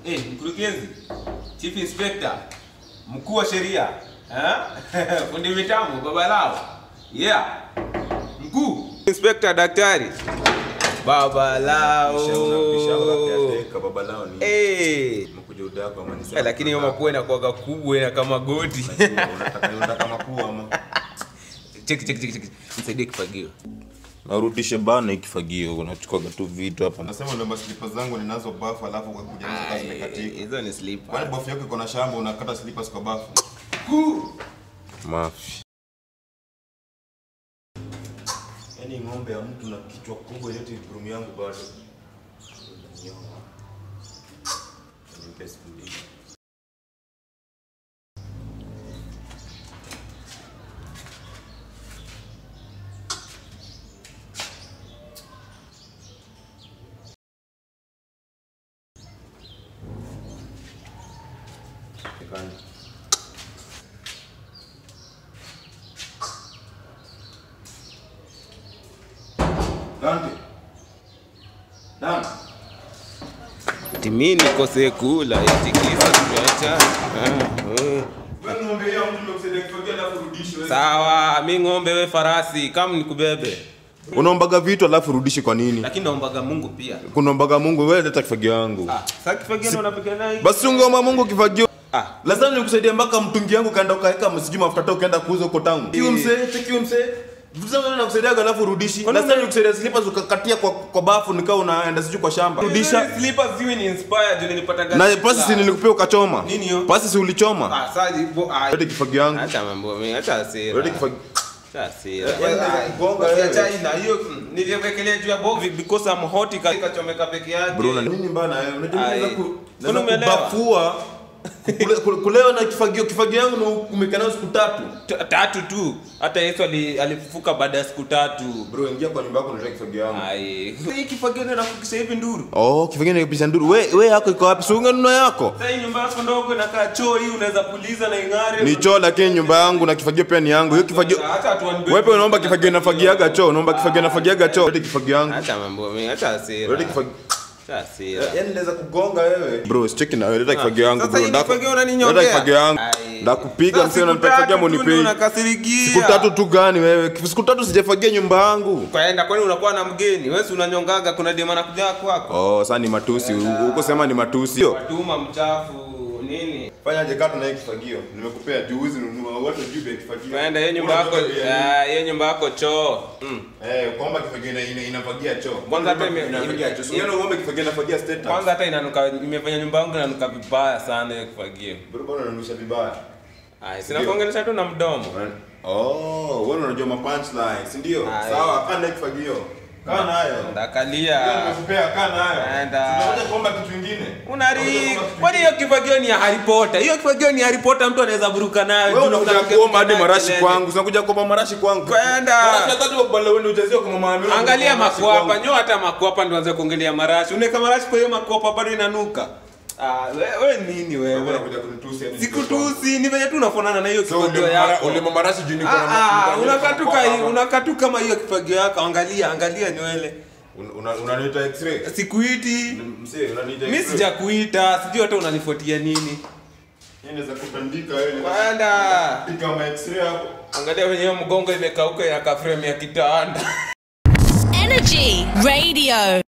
Eh, mkurugenzi, chief inspector, mkuu wa sheria, eh? fundi mitambo, baba lao. Yeah. Mkuu inspector, daktari, baba lao. babalao ni Eh. mkuja udako ama ni Eh, lakini hiyo mapua inakuwaga kubwa ina kama goti. unataka niunda kama pua ama Cheki cheki cheki cheki. Nisaidie kifagio. narudishe bana ikifagio unachukuaga tu vitu hapa Nasema ndio slippers zangu ninazo bafu alafu ukakuja nazo kazi zimekatika. Hizo ni slipper. Kwani bafu yako iko na shamba unakata slippers kwa bafu? mafi yaani ng'ombe ya mtu na kichwa kubwa yote gurumu yangu bado Unanyoa. Nipe siku mbili. Nikani. Dante. Dante. Ati mimi nikose kula eti kisa tuacha. Wewe ng'ombe ya mtu umekusaidia kifagia alafu rudishe wewe. Sawa, mi ng'ombe we farasi, kama nikubebe. unaombaga vitu alafu rudishi kwa nini Lakini naombaga Mungu pia. kunaombaga mungu wewe leta kifagio yangu Ah, sasa kifagio ndo unapiga naye. basi ungeomba mungu kifagio Ah, lazima nikusaidia mpaka mtungi yangu kaenda ukaweka msijui mafuta hata ukaenda kuuza huko town kiu msee chekiu msee vitu zangu na nakusaidiaga alafu rudishi lazima nikusaidia slippers ukakatia kwa, kwa bafu nikao unaenda sijui kwa shamba rudisha slippers ziwe ni inspired juu nilipata gari. na pasi si nilikupea ukachoma Nini hiyo? pasi si ulichoma Ah, sasa ipo ah. lete kifagio yangu Acha mambo mengi, acha hasira. lete kifagio Acha hasira. Yaani Ah, kugonga basi wewe. acha ina hiyo mm, niliekelea juu ya box because I'm hot ikachomeka peke yake. bro na nini mbana wewe unajua Ai. unaweza ku Mbona unaweza umeelewa? kubafua Kule- kule- kulewa na kifagio kifagio yangu na umekaa nayo siku tatu T- Tatu tu. Hata Yesu ali- alifufuka baada ya siku tatu. bro ingia kwa nyumba yako unataka kifagio yangu Ai. Hii kifagio ndio nakukisha hivi nduru. oh kifagio ni kupisha nduru we we yako iko wapi si ungenunua yako Sasa hii nyumba yako ndogo inakaa choo hii unaweza puliza na ing'are. ni choo lakini nyumba yangu na kifagio pia ni yangu hiyo kifagio Acha watu wanibebe. wewe pia unaomba kifagio nafagiaga choo unaomba kifagio nafagiaga choo lete kifagio yangu Acha mambo mengi, acha hasira. lete kifagio Acha hasira. yaani naweza kugonga wewe bro sicheki na wewe leta kifagio yangu Sasa bro hii Ndako- kifagio unaninyongea? leta kifagio yangu Ai. ndakupiga Sasa msee siku unanipa tatu kifagio tu ndio munipei unakasirikia. siku tatu tu gani wewe siku tatu sijafagia nyumba yangu Kwaenda kwani unakuwa na mgeni? Wewe si unanyongaga kuna dema anakuja kwako. oh sasa ni matusi huko sema ni matusi Yo. Watuma mchafu nini? Fanya je kata na hii kifagio. Nimekupea juzi nunua watu juu ya kifagio. Kwaenda hiyo nyumba yako, Unajua bei ya nini? ah, hiyo nyumba yako choo. Mm. Eh, kwamba kifagio ina- ina- inafagia choo. Kwanza hata ime- inafagia choo. ime- Sio uombe kifagio inafagia status. Kwanza hata inanuka imefanya nyumba yangu inanuka vibaya sana hiyo kifagio. bro bwana unanusha vibaya. Ai, sina kuongelesha tu na mdomo. Oh, wewe unajua ma punchline, si ndio? Aye. Sawa, kaa na kifagio. Kaa nayo. Ndio Ndakalia. nimekupea kaa nayo. Enda. Tunakuja kuomba kitu kingine. Unari, Tunakuja kuomba kitu kwani hiyo kifagio ni ya Harry Potter? Hiyo kifagio ni Harry Potter mtu anaweza buruka nayo. wewe juu unakuja unapiga kuomba hadi piga marashi kelele. kwangu unakuja kuomba marashi kwangu Kwenda. marashi hata tu bala wewe ujazio kwa mama Amina Angalia marashi makwapa, kwangu. nyoa hata makwapa ndio anze kuongelea marashi. Unaweka marashi kwa hiyo makwapa bado inanuka. Ah, we- we nini Wewe wewe? unakuja kunitusi hadi Sikutusi, ni venye tu unafanana na hiyo so kifagio ule yako. ule marashi juu niko na Ah, ah, niko na- unakatuka hii, unakatu kama hiyo kifagio yako. Angalia, angalia nywele. Un- una- unaniita x-ray. Sikuiti. Msee, unaniita Mimi x-ray. sijakuita, sijui hata unanifuatia nini. Yeye anaweza kutandika wewe. Kwenda. Pika ma x-ray hapo. Angalia venye hiyo mgongo imekauka ya frame ya kitanda. Energy Radio.